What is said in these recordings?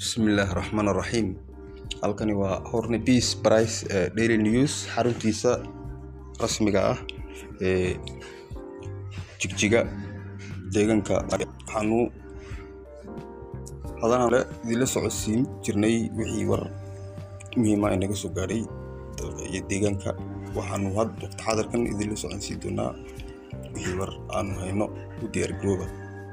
bismillaahi raxmaan raxiim halkani waa horne peace price daily news xaruntiisa rasmiga ah ee jigjiga deegaanka waxaanu hadan le idinla socodsiin jirnay wixii war muhiima ee naga soo gaadhay dalka iyo deegaanka waxaanu waqti xadarkan idinla socodsiin doonaa wixii war aanu hayno u diyaargarooba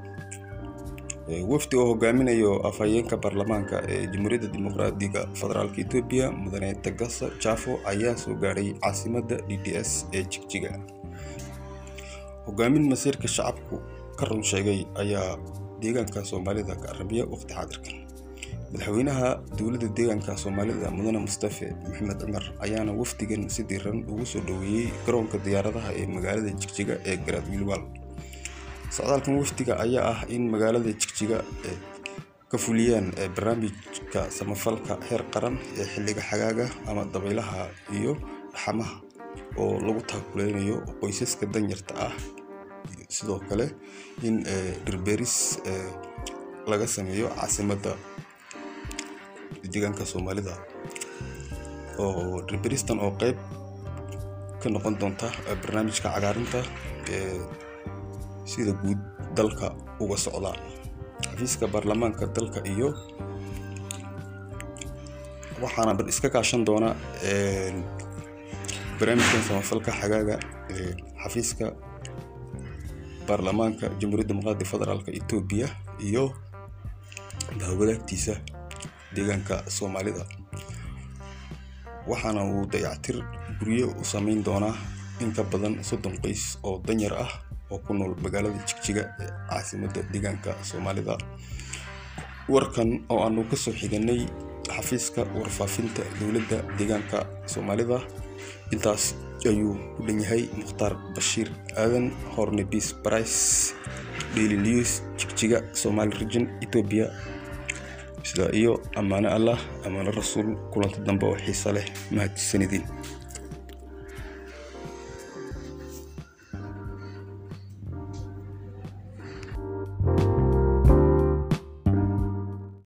wafdi oo hogaaminayo afhayeenka baarlamaanka ee jamhuuriyadda dimuqraadiga federaalk etoobiya mudane tagasa jafo ayaa soo gaadhay caasimadda d d s ee jigjiga hogaamin masiirka shacabku ka run sheegay ayaa deegaanka soomaalida ka aramiya waqti xaadirkan madaxweynaha dowladda deegaanka soomaalida mudane mustafe maxamed cumar ayaana wafdigan si diiran ugu soo dhoweeyey garoonka diyaaradaha ee magaalada jigjiga ee garaad wiilwaal socdaalkan wafdiga ayaa ah in magaalada jigjiga ka fuliyaan barnaamijka samafalka heer qaran ee xilliga xagaaga ama dabaylaha iyo dhaxamaha oo lagu taakuleynayo qoysaska danyarta ah sidoo kale in dhirberis laga sameeyo caasimadda deegaanka soomaalida oo dhirberistan oo qeyb ka noqon doonta barnaamijka cagaarinta ee sida guud dalka uga socda xafiiska baarlamaanka dalka iyo waxaana iska kaashan doona barnaamijkan samafalka xagaaga ee xafiiska baarlamaanka jamhuuriyadda dimuqraadiga federaalk etoobiya iyo bahwadaagtiisa deegaanka soomaalida waxaana uu dayactir guryo u sameyn doonaa in ka badan soddon qoys oo danyar ah oo ku nool magaalada jigjiga ee caasimadda deegaanka soomaalida warkan oo aanu kasoo xiganay xafiiska warfaafinta dowladda deegaanka soomaalida intaas ayuu ku dhan yahay mukhtaar bashiir aadan horne peace price daily news jigjiga somali region etoobiya sida iyo ammaano allah ammaano rasuul kulanti dambe oo xiisa leh mahadsanidin